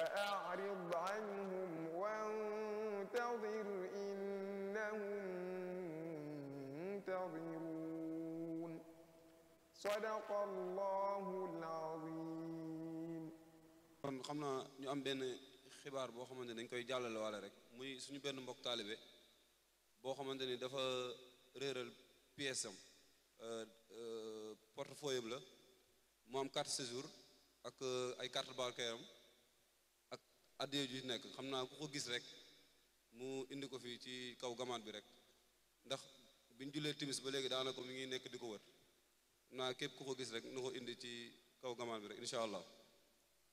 فأعرض عنهم وانتظر إنهم منتظرون صدق الله العظيم kon xam naa ñu am benn xibaar boo xamante ni dañ koy jàllale waale rek muy suñu benn mbokk taalibe boo xamante ni dafa réeral pièce am portefeuille am la mu am carte séjour ak ay carte bancaire am ak addiye ju nekk xam naa ku ko gis rek mu indi ko fii ci kaw gamaat bi rek ndax biñ jullee timis ba léegi daanaka mi ngi nekk di ko wër naa képp ku ko gis rek na ko indi ci kaw gamaat bi rek incha allah